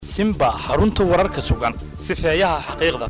simba xarunta wararka sugan sifeeyaha xaqiiqda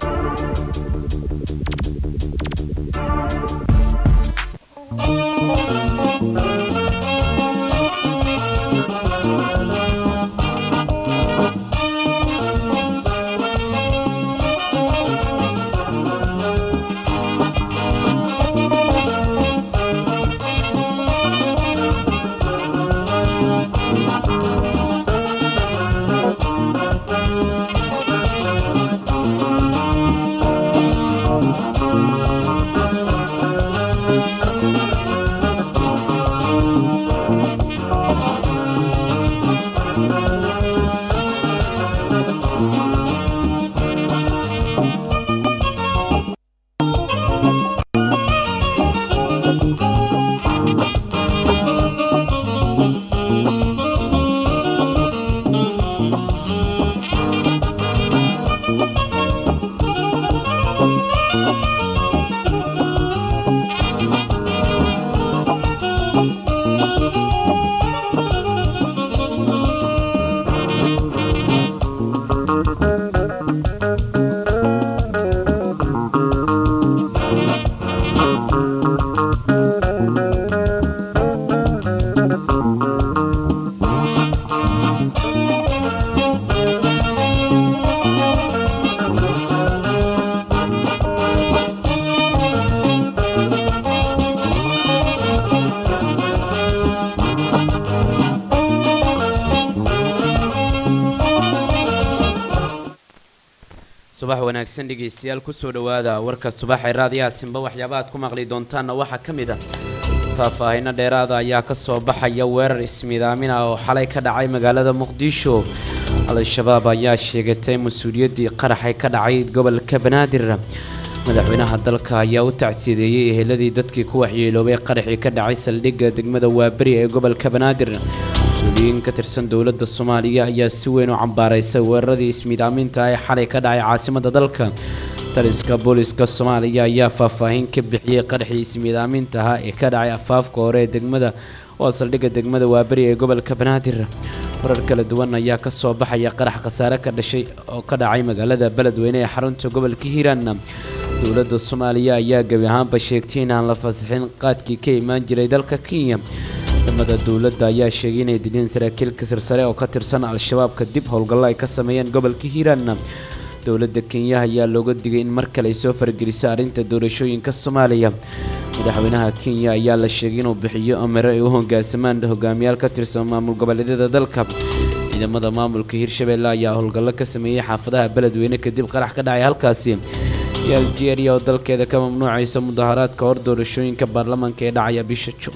subax wanaagsan dhegaystayaal kusoo dhowaada warka subaxee raadiyaha simba waxyaaba aad ku maqli doontaanna waxaa ka mid ah faahfaahino dheeraada ayaa ka soo baxaya weerar ismiidaamin ah oo xalay ka dhacay magaalada muqdisho al-shabaab ayaa sheegatay mas-uuliyaddii qaraxay ka dhacay gobolka banaadir madaxweynaha dalka ayaa u tacsiideeyey eheladii dadkii ku waxyeeloobay qaraxii ka dhacay saldhigga degmada waaberi ee gobolka banaadir mas-uuliyiin ka tirsan dowladda soomaaliya ayaa si weyn u cambaaraysay weeraradii ismiidaaminta ee xalay ka dhacay caasimadda dalka taliska booliska soomaaliya ayaa faahfaahin ka bixiyey qaraxii ismiidaaminta ahaa ee ka dhacay afaafka hore ee degmada oo saldhigga degmada waaberi ee gobolka banaadir warar kala duwan ayaa ka soo baxaya qarax khasaare ka dhashay oo ka dhacay magaalada beledweyne ee xarunta gobolka hiiraan dowladda soomaaliya ayaa gebi ahaanba sheegtay in aan la fasaxin qaadkii ka imaan jiray dalka kenya ciidamada dowladda ayaa sheegay inay dileen saraakiilka sarsare oo ka tirsan al-shabaab kadib howlgallo ay ka sameeyeen gobolka hiiraan dowladda kenya ayaa looga digay in mar kale ay soo fargeliso arrinta doorashooyinka soomaaliya madaxweynaha kenya ayaa la sheegay inuu bixiyo amare ay u hogaansamaan hogaamiyaal ka tirsan maamul goboleedyada dalka ciidamada maamulka hirshabelle ayaa howlgallo ka sameeyey xaafadaha beledweyne kadib qarax ka dhacay halkaasi iyo algeria oo dalkeeda ka mamnuucaysa mudaharaadka hor doorashooyinka baarlamaanka ee dhacaya bisha juun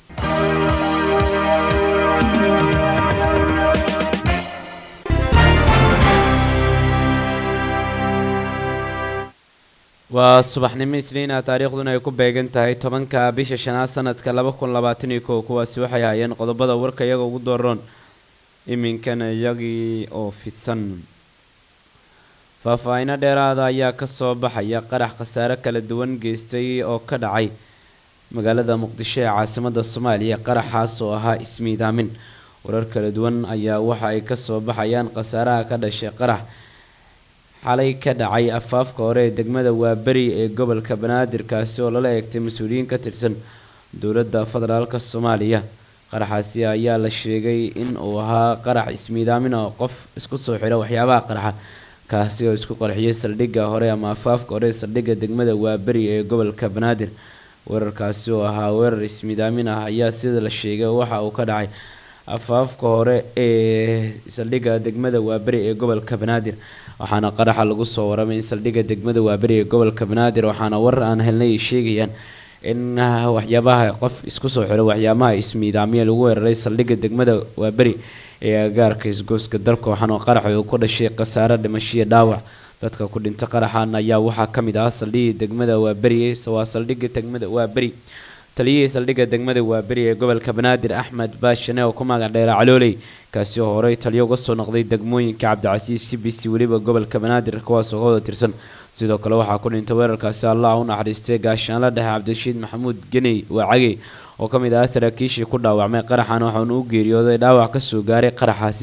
waa subaxnimo isniina taariikhduna ay ku beegan tahay tobanka bisha shanaad sanadka laba kun labaatan iyo kow kuwaasi waxay hayeen qodobada warka iyaga ugu dooron iminkana iyagii oo fidsan faahfaahino dheeraada ayaa kasoo baxaya qarax khasaare kala duwan geystay oo ka dhacay magaalada muqdisho ee caasimada soomaaliya qaraxaas oo ahaa ismiidaamin warar kala duwan ayaa waxa ay kasoo baxayaan khasaaraha ka dhashay qarax xalay ka dhacay afaafka hore ee degmada waaberi ee gobolka banaadir kaasi oo lala eegtay mas-uuliyiin ka tirsan dowladda federaalk soomaaliya qaraxaasi ayaa la sheegay in uu ahaa qarax ismiidaamin oo qof isku soo xidha waxyaabaha qaraxa kaasi oo isku qarxiyay saldhigga hore ama afaafka hore ee saldhigga degmada waaberi ee gobolka banaadir weerarkaasi oo ahaa weerar ismiidaamin ah ayaa sida la sheegay waxa uu ka dhacay afaafka hore ee saldhigga degmada waaberi ee gobolka banaadir waxaana qaraxa lagu soo waramay in saldhigga degmada waaberi ee gobolka banaadir waxaana warar aan helnay ay sheegayaan in waxyaabaha qof isku soo xiro waxyaabaha ismiidaamiya lagu weeraray saldhigga degmada waaberi ee agaarka isgooska dalka waxaana qaraxa uu ku dhashay khasaare dhimashiyo dhaawac dadka ku dhinta qaraxan ayaa waxaa ka mid ah saldhiggii degmada waaberi waa saldhigga degmada waaberi taliyihii saldhigga degmada waaberi ee gobolka banaadir axmed baashane oo ku magac dheera calooley kaasi oo horey taliyo uga soo noqday degmooyinka cabdicasiis c b c weliba gobolka banaadir kuwaas oo ka wada tirsan sidoo kale waxaa ku dhintay weerarkaasi allah u naxariistay gaashaanla dhexe cabdirashiid maxamuud geney waacagey oo ka mid ah saraakiishii ku dhaawacmay qaraxan waxaanu u geeriyooday dhaawac kasoo gaaray qaraxaasi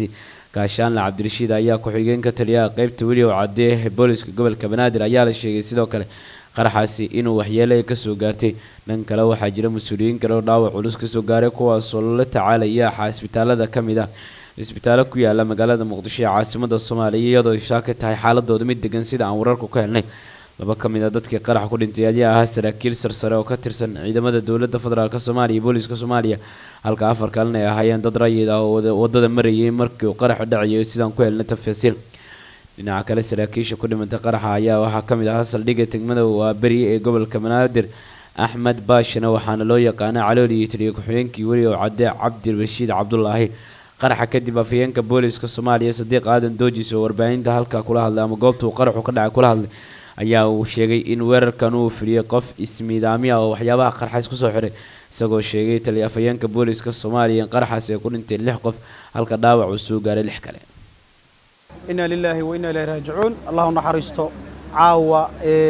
gaashaanle cabdirashiid ayaa ku-xigeenka taliyaha qeybta weliw cadee booliska gobolka banaadir ayaa la sheegay sidoo kale qaraxaasi inuu waxyeele kasoo gaartay dhan kale waxaa jira mas-uuliyiin kale oo dhaawac culus kasoo gaaray kuwaasoo la tacaalaya isbitaalada kamid ah isbitaallo ku yaala magaalada muqdisho ee caasimada soomaaliya iyadoo shaaka tahay xaaladooda mid degan sida aan wararku ka helnay laba ka mid a dadkii qarax ku dhintay ayaa ahaa saraakiil sarsare oo ka tirsan ciidamada dowladda federaalk soomaaliya iyo booliska soomaaliya halka afar kalena ay ahaayeen dad rayid ah oo wadada marayay markii uu qaraxu dhacayo sidaan ku helnay tafasiil dhinaca kale saraakiisha ku dhimantay qaraxa ayaa waxaa ka mid ahaa saldhigga degmada waaberi ee gobolka banaadir axmed baashina waxaana loo yaqaana calool iyo taliya ku-xigeenkii weli oo cadde cabdirashiid cabdulaahi qaraxa kadib afhayeenka booliska soomaaliya sadiiq aadan doojis oo warbaahinta halkaa kula hadlay ama goobta uu qaraxu ka dhacay kula hadlay ayaa uu sheegay in weerarkan uu fuliyey qof ismiidaami ah oo waxyaabaha qarxays kusoo xiray isagoo sheegay taliya afhayeenka booliska soomaaliya in qaraxaasi ay ku dhintay lix qof halka dhaawac uu soo gaaray lix kale inaa lilaahi wa inaa ilahi raajicuun allahu naxariisto caawa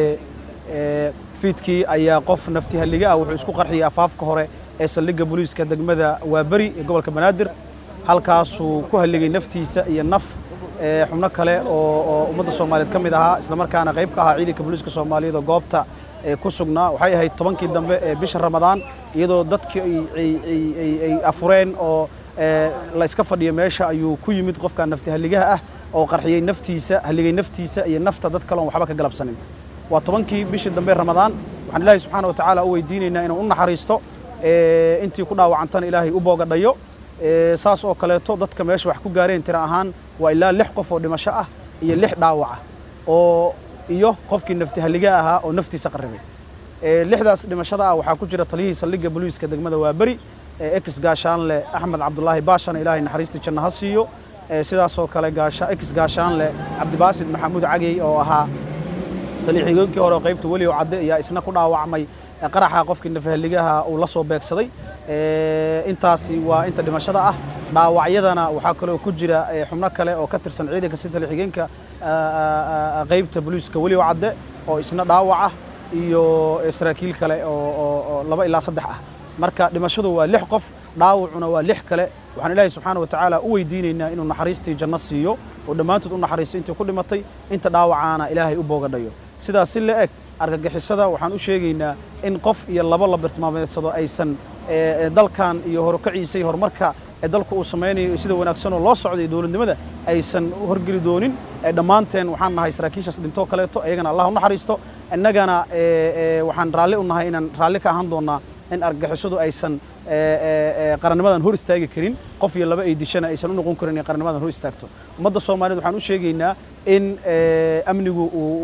ee fiidkii ayaa qof nafti halliga ah wuxuu isku qarxiyey afaafka hore ee saldhigga booliiska degmada waaberi ee gobolka banaadir halkaasuu ku halligay naftiisa iyo naf xubno kale oo ummadda soomaaliyeed ka mid ahaa islamarkaana qayb ka ahaa ciidanka booliiska soomaaliyeed oo goobta ku sugnaa waxay ahayd tobankii dambe ee bisha ramadaan iyadoo dadkii ay afureen oo la iska fadhiyo meesha ayuu ku yimid qofka nafti halligaha ah oo qarxiyey naftiisa halligay naftiisa iyo nafta dad kale oon waxba ka galabsanin waa tobankii bishii dambe ramadaan waxaan ilaahay subxaana wa tacaala u weydiinaynaa inuu u naxariisto intii ku dhaawacantana ilaahay u boogadhayo saas oo kaleeto dadka meesha wax ku gaareen tira ahaan waa ilaa lix qof oo dhimasho ah iyo lix dhaawac ah oo iyo qofkii nafti halliga ahaa oo naftiisa qarribay lixdaas dhimashada ah waxaa ku jira taliyihii saldhigga booliiska degmada waaberi ex gaashaanle axmed cabdulaahi baashana ilaahay naxariistii janno ha siiyo sidaasoo kale ex gaashaanle cabdibaasid maxamuud cagey oo ahaa taliya-xigeenkii hore oo qaybta weliw cadde ayaa isna ku dhaawacmay qaraxa qofkii nafahaligaha uu la soo beegsaday intaasi waa inta dhimashada ah dhaawacyadana waxaa kaloo ku jira xubno kale oo ka tirsan ciidanka si taliya-xigeenka qaybta booliiska weliw cadde oo isna dhaawac ah iyo saraakiil kale oo laba ilaa saddex ah marka dhimashadu waa lix qof dhaawacuna waa lix kale waxaan ilaahay subxaana wa tacaala u weydiinaynaa inuu naxariistii janno siiyo oo dhammaantood u naxariisto intii ku dhimatay inta dhaawacaana ilaahay u boogadhayo sidaas si la eg argagixisada waxaan u sheegaynaa in qof iyo laba la bartilmaameedsado aysan dalkan iyo horukaciisa iyo horumarka ee dalku uu samaynayo sida wanaagsanoo loo socday dowladnimada aysan horgeli doonin dhammaanteen waxaan nahay saraakiishaas dhintoo kaleeto iyagana allah u naxariisto innagana waxaan raalli u nahay inaan raalli ka ahaan doonnaa in argagixisadu aysan qarannimadan hor istaagi karin qof iyo laba ay dishana aysan u noqon karin inay qarannimadan hor istaagto ummadda soomaaliyeed waxaan u sheegaynaa in amnigu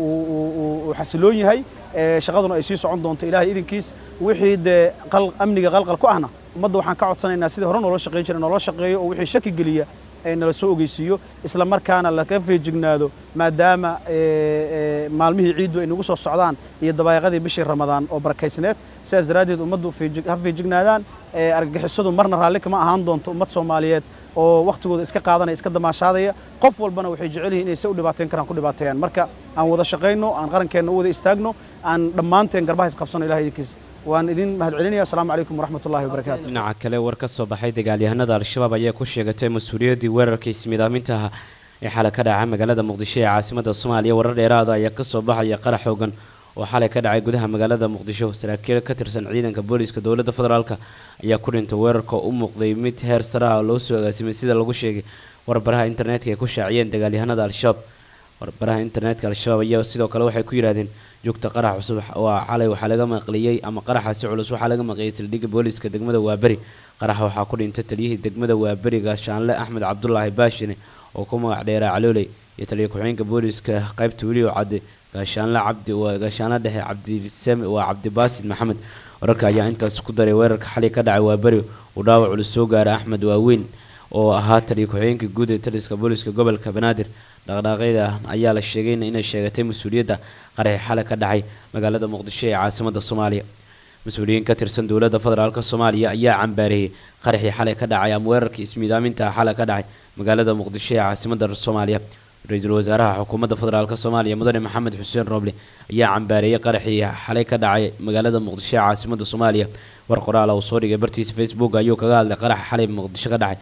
uu xasiloon yahay shaqaduna ay sii socon doonto ilaahay idinkiis wixii dee amniga qalqal ku ahna ummadda waxaan ka codsanaynaa sidii hore noola shaqayn jira noola shaqeeyo oo wixii shaki geliya nala soo ogeysiiyo isla markaana laga feejignaado maadaama maalmihii ciiddu ay nagu soo socdaan iyo dabaayaqadii bishii ramadaan oo barakaysneed sidaas daraaddeed ummaddu ha feejignaadaan argagixisadu marna raalli kama ahaan doonto ummad soomaaliyeed oo wakhtigooda iska qaadanaya iska damaashaadaya qof walbana waxay jecel yihin inay se u dhibaateyn karaan ku dhibaateeyaan marka aan wada shaqayno aan qarankeenna u wada istaagno aan dhammaanteen garbaha isqabsano ilahay idinkiis waan idin mahadcelinaya asalaamu calaykum waraxmat ullahi wabarakaatu dhinaca kale war ka soo baxay dagaalyahanada al-shabaab ayaa ku sheegatay mas-uuliyaddii weerarka ismiidaaminta ah ee xalay ka dhacay magaalada muqdisho ee caasimada soomaaliya warar dheeraada ayaa kasoo baxaya qarax xoogan oo xalay ka dhacay gudaha magaalada muqdisho saraakiil ka tirsan ciidanka booliiska dowladda federaalka ayaa ku dhintay weerarka u muuqday mid heer sare ah oo loo soo agaasimay sida lagu sheegay warbaraha internetka ay ku shaaciyeen dagaalyahanada al-shabaab warbaraha internetka al-shabaab ayaa sidoo kale waxay ku yidhahdeen joogta qarax cusub waa xalay waxaa laga maqliyey ama qaraxaasi culus waxaa laga maqliyey saldhigga booliiska degmada waaberi qaraxa waxaa ku dhintay taliyihii degmada waaberi gaashaanle axmed cabdulaahi baashine oo ku magac dheeraa calooley iyo taliya ku-xigeenka booliiska qaybta welioo cadde gaashaanle cabdi waa gaashaanle dhexe cabdisame waa cabdibaasid maxamed wararka ayaa intaas ku daray weerarka xalay ka dhacay waaberi uu dhaawac culus soo gaaray axmed waaweyn oo ahaa taliya ku-xigeenka guud ee taliska booliiska gobolka banaadir dhaqdhaaqyada ayaa la sheegay inay sheegatay mas-uuliyadda qaraxi xalay ka dhacay magaalada muqdisho ee caasimada soomaaliya mas-uuliyiin ka tirsan dowladda federaalk soomaaliya ayaa cambaareeyey qaraxii xalay ka dhacay ama weerarkii ismiidaaminta ah xalay ka dhacay magaalada muqdisho ee caasimada soomaaliya ra-iisul wasaaraha xukuumadda federaalk soomaaliya mudane maxamed xuseen roble ayaa cambaareeyey qaraxii xalay ka dhacay magaalada muqdisho ee caasimada soomaaliya war qoraal uu soo dhigay bartiisa facebook ayuu kaga hadlay qaraxa xalay muqdisho ka dhacay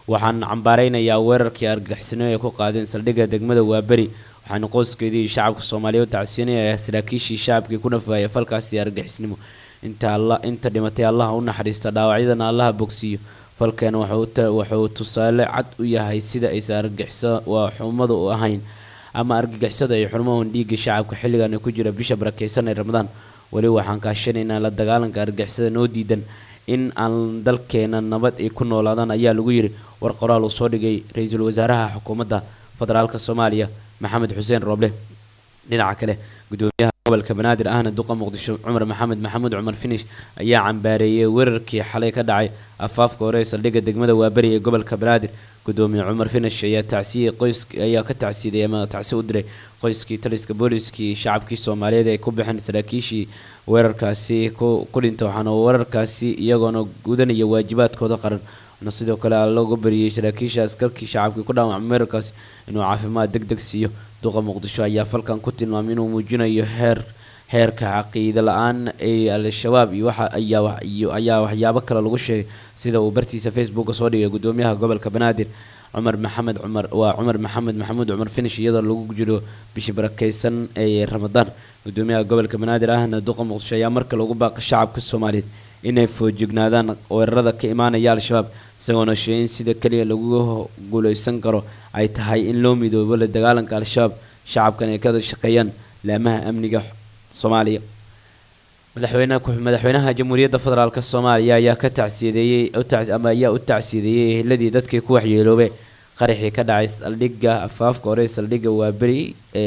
waxaan cambaaraynayaa weerarkii argagixisnimo ay ku qaadeen saldhigga degmada waaberi waxaana qoyskeedii iyo shacabka soomaaliya u tacsiinaya saraakiishii shacabkii ku nafaaya falkaasi argagixisnimo inta alla inta dhimatay allaha u naxariista dhaawacyadana allaha bogsiiyo falkeena wuxuu tusaale cad u yahay sida aysan argagixiso waa xumadu u ahayn ama argagixisada ay xurmahan dhiigga shacabka xilligan ku jira bisha barakeysan ee ramadaan weli waxaan kaashanaynaa la dagaalanka argagixisada noo diidan in aan dalkeena nabad ay ku noolaadaan ayaa lagu yiri war qoraal uu soo dhigay ra-iisul wasaaraha xukuumadda federaalka soomaaliya maxamed xuseen rooble dhinaca kale gudoomiyaha gobolka banaadir ahna duqa muqdisho cumar maxamed maxamuud cumar finish ayaa cambaareeyey weerarkii xalay ka dhacay afaafka hore ee saldhigga degmada waaberi ee gobolka banaadir gudoomiye cumar finish ayaa tacsiyey qoys ayaa ka tacsiiday ama tacsi u diray qoyskii taliska booliskii shacabkii soomaaliyeed ay ku baxeen saraakiishii weerarkaasi ku dhinta waxaana weerarkaasi iyagoona gudanaya waajibaadkooda qaran na sidoo kale looga bariyey saraakiisha askarkii shacabkii ku dhaawacmay weerarkaasi inuu caafimaad deg deg siiyo duqa muqdisho ayaa falkan ku tilmaamay inuu muujinayo heer heerka caqiida la-aan ee al-shabaab iyo waxa ayaa ayaa waxyaabo kale lagu sheegay sida uu bartiisa facebooka soo dhigay gudoomiyaha gobolka banaadir cumar maxamed cumar waa cumar maxamed maxamuud cumar finish iyadoo lagu jiro bishii barakeysan ee ramadaan gudoomiyaha gobolka banaadir ahna duqa muqdisho ayaa marka lagu baaqay shacabka soomaaliyeed inay foojignaadaan weerarada ka imaanaya al-shabaab isagoona sheegay in sida keliya lagu guuleysan karo ay tahay in loo midoobo la dagaalanka al-shabaab shacabkan ay ka shaqeeyaan laamaha amniga soomaaliya madaxweynaha madaxweynaha jamhuuriyadda federaalk soomaaliya ayaa ka tacsiyadeeyey ama ayaa u tacsiyadeeyey eheladii dadkii ku waxyeeloobay qaraxii ka dhacay saldhigga afaafka hore saldhigga waaberi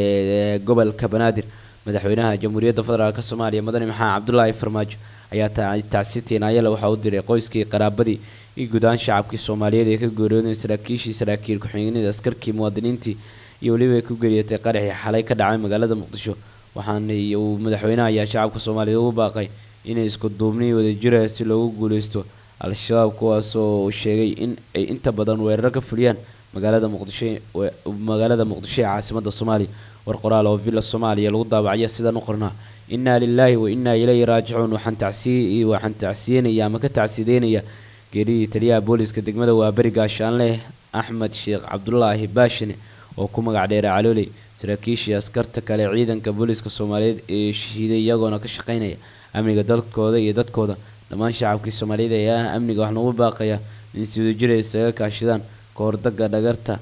ee gobolka banaadir madaxweynaha jamhuuriyadda federaalk soomaaliya madani maxamed cabdulaahi farmaajo ayaa tacsi tiinaayale waxaa u diray qoyskii qaraabadii iyo guud ahaan shacabkii soomaaliyeed ee ka geeriyooday saraakiishii saraakiil ku-xigeenida askarkii muwaadiniintii iyo weliba ay ku geeriyotay qaraxii xalay ka dhacay magaalada muqdisho waxaana uu madaxweynaha ayaa shacabka soomaaliyeed ugu baaqay inay isku duubniy wadajira si loogu guuleysto al-shabaab kuwaasoo sheegay in ay inta badan weeraro ka fuliyaan magaalada muqdisho magaalada muqdisho ee caasimada soomaaliya war qoraal oo villa soomaaliya lagu daabacaya sidaan u qornaa innaa lilaahi wa innaa ilayhi raajicuun waxaan tacsiy waxaan tacsiyeynaya ama ka tacsideynaya geeridii taliyaha booliska degmada waaberi gaashaanle axmed sheekh cabdulaahi baashine oo ku magac dheera calooley saraakiishii askarta kale ciidanka booliska soomaaliyeed ee shahiiday iyagoona ka shaqeynaya amniga dalkooda iyo dadkooda dhammaan shacabkii soomaaliyeed ayaa amniga wax noogu baaqaya in si wadajira isaga kaashadaan kahordaga dhagarta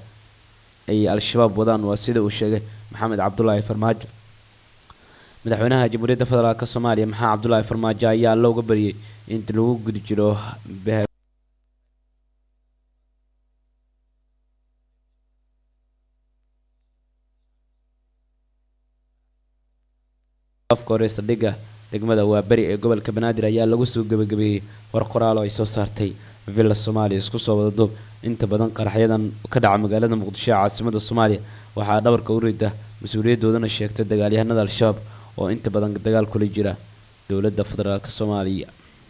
ay al-shabaab wadaan waa sida uu sheegay maxamed cabdulaahi farmaajo madaxweynaha jamhuuriyadda federaalk soomaaliya maxamed cabdulaahi farmaajo ayaa looga bariyey inta lagu gudi jiro afka hore saldhigga degmada waaberi ee gobolka banaadir ayaa lagu soo gebagabeeyey war qoraal oo ay soo saartay villa soomaaliya isku soo wada duub inta badan qaraxyadan ka dhaca magaalada muqdisho ee caasimada soomaaliya waxaa dhabarka u rida mas-uuliyadoodana sheegtay dagaalyahanada al-shabaab oo inta badan dagaal kula jira dowladda federaalk soomaaliya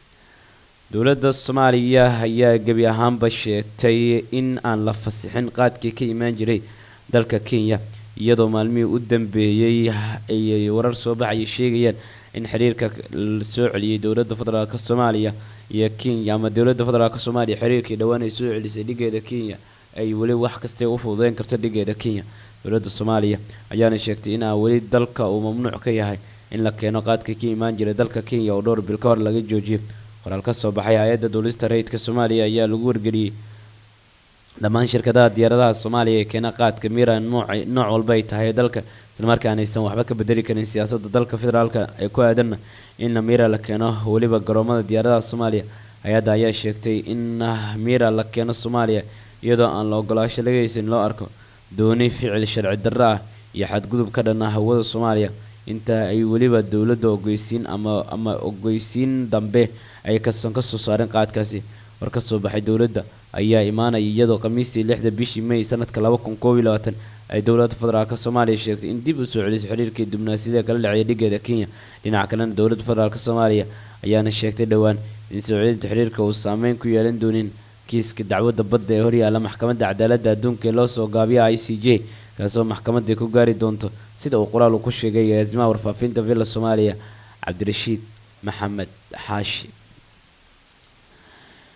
dowladda soomaaliya ayaa gebi ahaanba sheegtay in aan la fasixin qaadkii ka imaan jiray dalka kenya iyadoo maalmihii u dambeeyey ay warar soo baxaya sheegayaan in xiriirka la soo celiyey dowladda federaalk soomaaliya iyo kenya ama dowladda federaalk soomaaliya xiriirkii dhowaan ay soo celisay dhigeeda kenya ay weli wax kastay u fududeyn karto dhigeeda kenya dowladda soomaaliya ayaana sheegtay in aan weli dalka uu mamnuuc ka yahay in la keeno qaadka ka imaan jiray dalka kenya oo dhowr bil ka hor laga joojiyay qoraal ka soo baxay hay-adda duulista rayidka soomaaliya ayaa lagu wargeliyey dhammaan shirkadaha diyaaradaha soomaaliya ee keena qaadka mira nooc walba ay tahay dalka islamarkaan aysan waxba ka bedeli karin siyaasadda dalka federaalka ee ku aadanna in mira la keeno weliba garoomada diyaaradaha soomaaliya hay-adda ayaa sheegtay in mira la keeno soomaaliya iyadoo aan la ogolaasho laga haysan loo arko dooni ficil sharci darro ah iyo xadgudub ka dhan ah hawada soomaaliya inta ay weliba dowladda ogeysiin ama ama ogeysiin dambe ay kason ka soo saareen qaadkaasi war ka soo baxay dowladda ayaa imaanaya iyadoo khamiistii lixda bishii may sanadka laba kun koob iyo labaatan ay dowladda federaalk soomaaliya sheegtay in dib u soo celisay xiriirkii dibnaasiyada kala dhacaya dhigeeda kenya dhinaca kalena dowladda federaalk soomaaliya ayaana sheegtay dhowaan in soo celinta xiriirka uu saameyn ku yeelan doonin kiiska dacwadda badda ee horyaala maxkamadda cadaaladda adduunka ee loo soo gaabiya i c j kaasoo maxkamadda ku gaari doonto sida uu qoraal uu ku sheegay agaasimaha warfaafinta villa soomaaliya cabdirashiid maxamed xaashi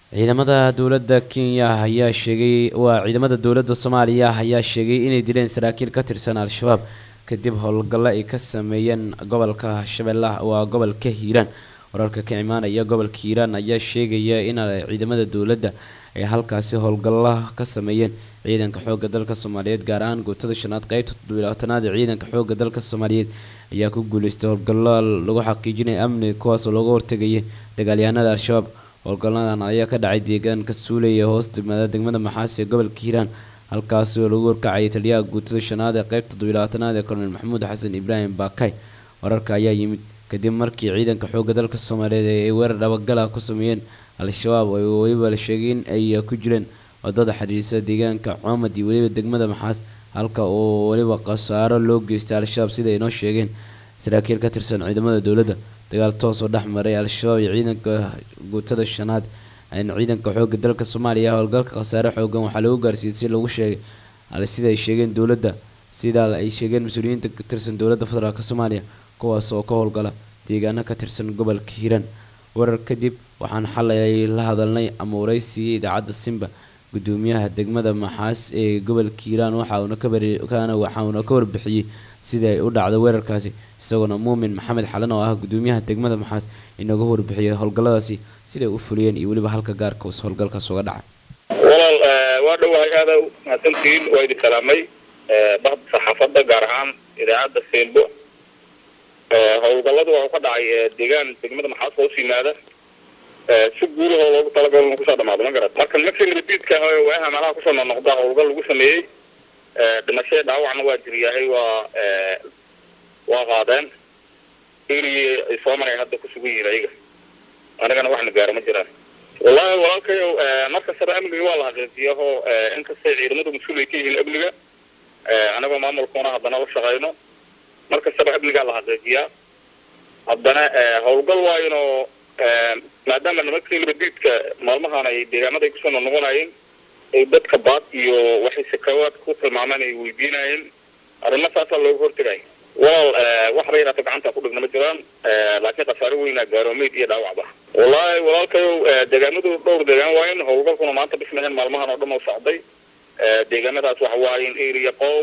ciidamada dowladda kenya ayaa sheegay waa ciidamada dowladda soomaaliya ayaa sheegay inay dileen saraakiil ka tirsan al-shabaab kadib howlgallo ay ka sameeyeen gobolka shabeellaha waa gobolka hiiraan wararka ka imaanaya gobolka hiiraan ayaa sheegaya in ciidamada dowladda ay halkaasi howlgalla ka sameeyeen ciidanka xoogga dalka soomaaliyeed gaar ahaan guutada shanaad qeybta toddobilaatanaad ee ciidanka xoogga dalka soomaaliyeed ayaa ku guuleystay howlgallo lagu xaqiijinaya amniga kuwaasoo looga hortegayay dagaalyahanada al-shabaab howlgalladan ayaa ka dhacay deegaanka suuley ee hoos timaada degmada maxaas ee gobolka hiiraan halkaasi oo lagu horkacayay taliyaha guutada shanaad ee qeybta toddobilaatanaad ee korneyl maxamuud xasan ibraahim baakay wararka ayaa yimid kadib markii ciidanka xoogga dalka soomaaliyeed ay weerar dhabagala ku sameeyeen al-shabaab oo weliba la sheegay in ay ku jireen wadada xidhiirsa deegaanka coomad iyo weliba degmada maxaas halka oo weliba khasaaro loo geystay al-shabaab sida ay noo sheegeen saraakiil ka tirsan ciidamada dowladda dagaal toos oo dhex maray al-shabaab iyo ciidanka guutada shanaad ciidanka xoogga dalka soomaaliya howlgalka khasaare xoogan waxaa lagu gaarsiiyey si lagu sheegay sida ay sheegeen dowladda sidaa ay sheegeen mas-uuliyiinta ka tirsan dowladda federaalk soomaaliya kuwaas oo ka howlgala deegaano ka tirsan gobolka hiiraan warar kadib waxaan xalay la hadalnay ama waraysiiyey idaacadda simba gudoomiyaha degmada maxaas ee gobolka hiiraan waxauna ka warbixiyey sidii ay u dhacday weerarkaasi isagoona muumin maxamed xalan oo ah gudoomiyaha degmada maxaas inaga warbixiyay howlgalladaasi siday u fuliyeen iyo weliba halka gaarka us howlgalkaas uga dhacay walaal waa dhowahay aada mahadsantihiin waa idin salaamay bahda saxaafadda gaar ahaan idaacadda seelbo howlgalladu waxuu ka dhacay deegaan degmada maxaas hoos yimaada si guulahoo loogu talagalo inu kusoo dhamaado ma garat marka nimankii nabadiidka waaha meelaha kusoo noqnoqda howlgal lagu sameeyey dhimashada dhaawacna waa jiryahay waa waa qaadeen erigii ay soo maray hadda ku sugan yihiin ayaga anigana waxna gaaro ma jiraan wallahi walaalkayow markastaba amniga waa la xaqiijiyaho inkastay ciidamadu mas-uul ay ka yihiin amniga anagoo maamulkuuna haddana la shaqayno markastaba amnigaa la xaqiijiyaa haddana howlgal waayinoo maadaama nimankii nabadiidka maalmahan ay deegaanada ay kusoo noqnoqonayeen ay dadka baad iyo waxay sakawaad ku tilmaameen ay weydiinayeen arrimo saasaa looga hortegay walaal waxba yaraata gacanta ku dhigna ma jiraan laakiin khasaare weynaa gaaroomeyd iyo dhaawacba wallaahi walaalkayow deegaanadu dhowr deegaan waayen howlgalkuna maanta bismaheen maalmahan oo dhan oo socday deegaanadaas waxa waayen area qow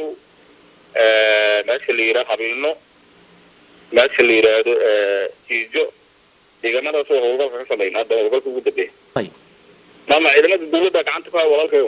meesha la yidhaha qabiino meesha la yidhaahdo jiijo deegaanadaas oo howlgalka ka sameyn hadda howlgalka ugu dambeeya maama ciidamada dawladda gacanta ku haya walaalkayo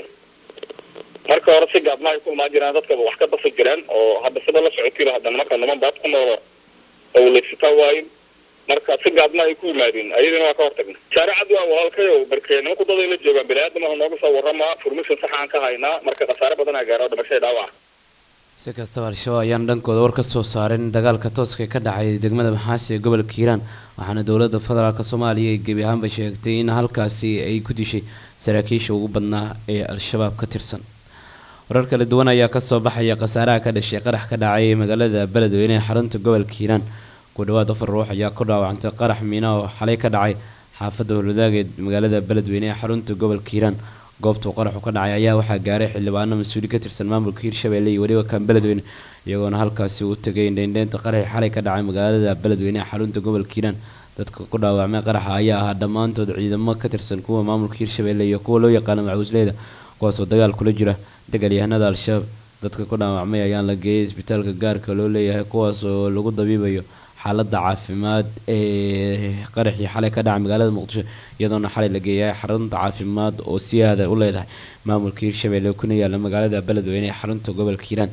marka hore si gaadma ay ku imaan jiraan dadkaba wax ka dafa jiraan oo hadda sida la socotiba hadda nimanka niman baad ku noolo owleysataa waayin marka si gaadma ay ku yimaadeen ayadina waa ka hortagna shaaricad waa walaalkayo barkee nimanku daday la joogaan bini-aadamaha nooga soo warramaa furmishan saxaan ka haynaa marka khasaare badan aa gaaro dhimashada dhaawaca si kastaba al-shabaab ayaan dhankooda war ka soo saarin dagaalka tooska ka dhacay degmada maxaasi ee gobolka hiiraan waxaana dowladda federaalk soomaaliya ay gebi ahaanba sheegtay in halkaasi ay ku dishay saraakiisha ugu badnaa ee al-shabaab ka tirsan warar kala duwan ayaa kasoo baxaya khasaaraha ka dhashay qarax ka dhacay magaalada beledweyne ee xarunta gobolka hiiraan ku dhawaad afar ruux ayaa ku dhaawacantay qarax miina oo xalay ka dhacay xaafadda howlwadaaga ee magaalada beledweyne ee xarunta gobolka hiiraan goobtuu qaraxu ka dhacay ayaa waxaa gaaray xildhibaano mas-uuli ka tirsan maamulka hiirshabelle iyo weliba kan beledweyne iyagoona halkaasi u tegay indheindheynta qaraxii xalay ka dhacay magaalada beledweyne ee xarunta gobolka hiiraan dadka ku dhaawacmay qaraxa ayaa ahaa dhammaantood ciidamo ka tirsan kuwa maamulka hiirshabelle iyo kuwa loo yaqaano macuusleyda kuwaasoo dagaal kula jira dagaalyahanada al-shabaab dadka ku dhaawacmay ayaan la geeyay isbitaalka gaarka loo leeyahay kuwaas oo lagu dabiibayo xaalada caafimaad ee qaraxii xalay ka dhacay magaalada muqdisho iyadoona xalay la geeyay xarunta caafimaad oo si aada u leedahay maamulka hiirshabelle kuna yaala magaalada beledweyne ee xarunta gobolka hiiraan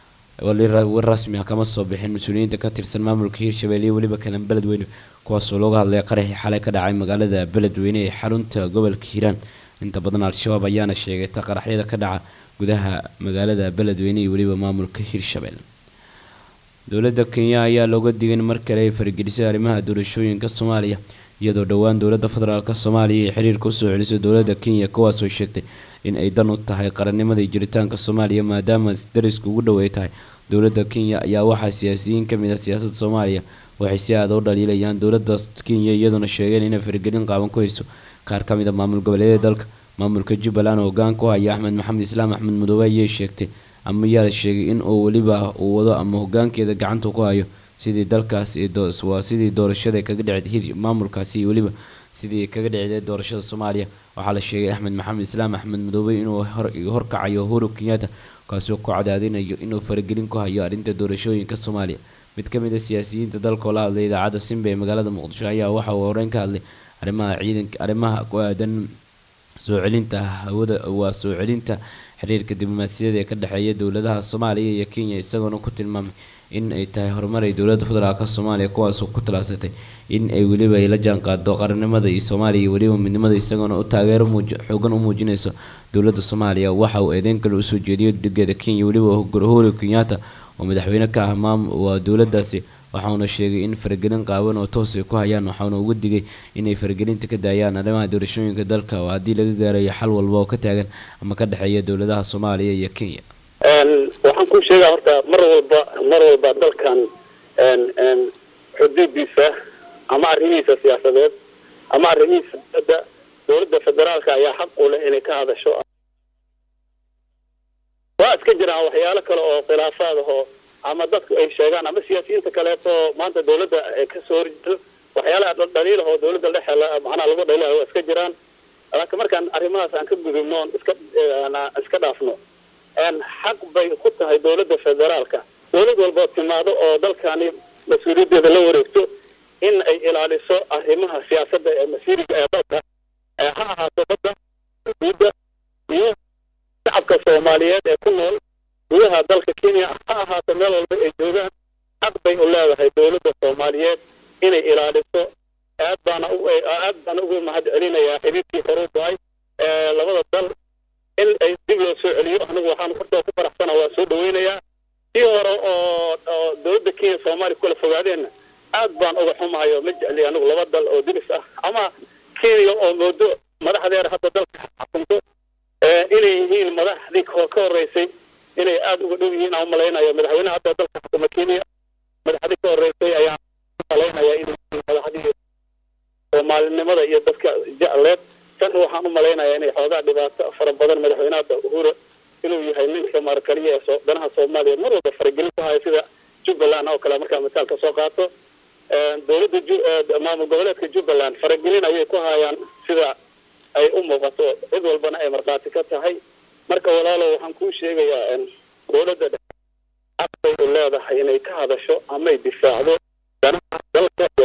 war rasmi ah kama soo bixin mas-uuliyiinta ka tirsan maamulka hiirshabelle iyo weliba kalan beledweyne kuwaasoo looga hadlay qaraxii xalay ka dhacay magaalada beledweyne ee xarunta gobolka hiiraan inta badan al-shabaab ayaana sheegayta qaraxyada ka dhaca gudaha magaalada beledweyne iyo weliba maamulka hiirshabelle dowladda kenya ayaa looga digay in mar kale ay faragelisay arrimaha doorashooyinka soomaaliya iyadoo dhowaan dowladda federaalk soomaaliya ay xiriirka usoo celisay dowladda kenya kuwaasoo sheegtay in ay dan u tahay qarannimada iyo jiritaanka soomaaliya maadaama darisku ugu dhow ay tahay dowladda kenya ayaa waxaa siyaasiyiin kamid ah siyaasadda soomaaliya waxay si aada u dhaliilayaan dowladda kenya iyadoona sheegeen inay faragelin qaaban ku hayso qaar ka mid a maamul goboleedyada dalka maamulka jubbaland oo hogaan ku haya axmed maxamed islaam axmed mudoobe ayay sheegtay ama yaa la sheegay in uu weliba uu wado ama hogaankeeda gacanta ku hayo sidii dalkaas waa sidii doorashada kaga dhacday maamulkaasi iyo weliba sidii kaga dhiciday doorashada soomaaliya waxaa la sheegay axmed maxamed islaam axmed madoobe inuu horkacayo uhuru kenyatta kaasoo ku cadaadinayo inuu faragelin ku hayo arrinta doorashooyinka soomaaliya mid ka mid a siyaasiyiinta dalka oo la hadlay idaacadda simba ee magaalada muqdisho ayaa waxa uu horeyn ka hadlay arrimaha ciidanka arrimaha ku aadan soo celinta hawada waa soo celinta xiriirka diblomaasiyada ee ka dhexeeya dowladaha soomaaliya iyo kenya isagoona ku tilmaamay in ay tahay horumar ay dowladda federaalka soomaaliya kuwaasoo ku talaabsatay in ay weliba ay la jaanqaado qarannimada iyo soomaaliya iyo weliba midnimada isagoona u taageero xoogan u muujinayso dowladda soomaaliya waxa uu eedeyn kale usoo jeediyo dhigeeda kenya weliba uhuru kenyatta oo madaxweyne ka ah maam waa dowladaasi waxauna sheegay in faragelin qaaban oo toos ay ku hayaan waxauna uga digay inay faragelinta ka daayaan arrimaha doorashooyinka dalka oo haddii laga gaarayo xal walba oo ka taagan ama ka dhexeeya dowladaha soomaaliya iyo kenya waxaan ku sheegaa horta mar walba mar walba dalkan xuduudiisa ama arrimihiisa siyaasadeed ama arrimihiisa dowladda dowladda federaalka ayaa xaq u leh inay ka hadasho waa iska jiraan waxyaalo kale oo khilaafaad ahoo ama dadku ay sheegaan ama siyaasiyiinta kaleeto maanta dowladda kasoo horjeedo waxyaalaha dhaliil ahoo dowladda dhexe macnaha lagu dhaliilayo waa iska jiraan laakiin markaan arrimahaas aan ka gudubno oon iska iska dhaafno xaq bay ku tahay dowladda federaalka dowlad walboo timaado oo dalkani mas-uuliyaddeeda la wareegto in ay ilaaliso arrimaha siyaasadda ee masiiriga ee dalka ha ahaato badda guudda iyo shacabka soomaaliyeed ee ku nool gudaha dalka kenya ha ahaato meel walba ay joogaan xaq bay u leedahay dowladda soomaaliyeed inay ilaaliso aad baana aad baana ugu mahad celinayaa xiriirkii horu go-ay ee labada dal in ay dib loo soo celiyo anigu waxaan horta ku faraxsana waa soo dhaweynayaa sii hore oo oo dowladda kenya soomaaliya kula fogaadeenna aad baan uga xumahayo ma jecli anigu laba dal oo diris ah ama kenya oo moodo madaxdeeda hadda dalka xukunto inay yihiin madaxdii ka horreysay inay aad uga dhow yihiin aan malaynayo madaxweynaha hadda dalka xukuma kenya madaxdii ka horreysay ayaan malaynaya inay yihiin madaxdii soomaalinimada iyo dadka jecleed tan waxaan u malaynayaa inay xoogaa dhibaato fara badan madaxweynaha uhuru inuu yahay ninka maarkaliya ee danaha soomaaliya mar walba faragelin ku haya sida jubbaland oo kale markaa misaalka soo qaato dowladda maamul goboleedka jubbaland faragelin ayay ku hayaan sida ay u muuqato cid walbana ay markhaati ka tahay marka walaalo waxaan kuu sheegayaa dowladda xaq bay u leedahay inay ka hadasho amay difaacdo danaha dalka